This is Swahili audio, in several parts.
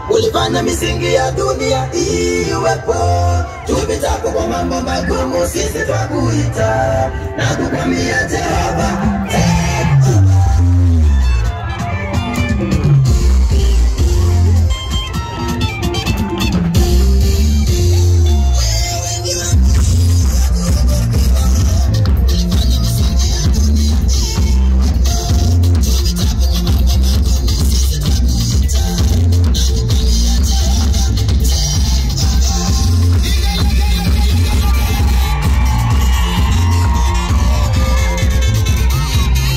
ulifanya misingi ya dunia iwepo. Tupitapo kwa mambo magumu, sisi twakuita na kukwambia Jehova, Thank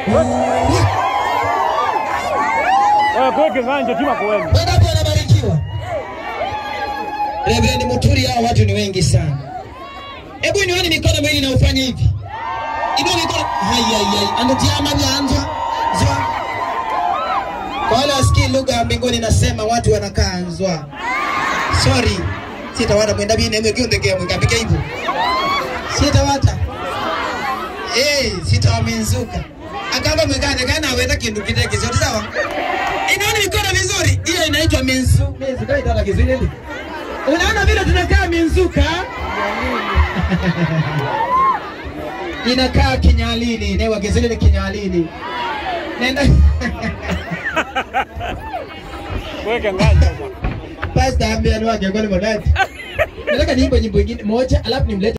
Wewe kwa kiganja tima kuwemo. Wangapi wanabarikiwa? Reverend Muturi, hao watu ni wengi sana. Hebu nione mikono miwili na ufanye hivi. Inua mikono. Hai hai hai. Anatiama nyanza. Zwa. Kwa wale wasikii lugha ya mbinguni nasema watu wanakaa nzwa. Sorry. Sitawata mwenda bine mwe kionde kia mwika pika hivyo. Sitawata. Eh, sitawaminzuka. Akamba mwekane kana aweta kindu kiteke zote sawa? Inaona mikono vizuri. Hiyo inaitwa minzu. Minzu kai tata kizuri. Unaona vile tunakaa minzuka? Inakaa kinyalini, newa kizuri kinyalini. Nenda Weka nganja bwana. Pastor ambia ni wake kwa ni Nataka niimbe nyimbo nyingine moja alafu nimlete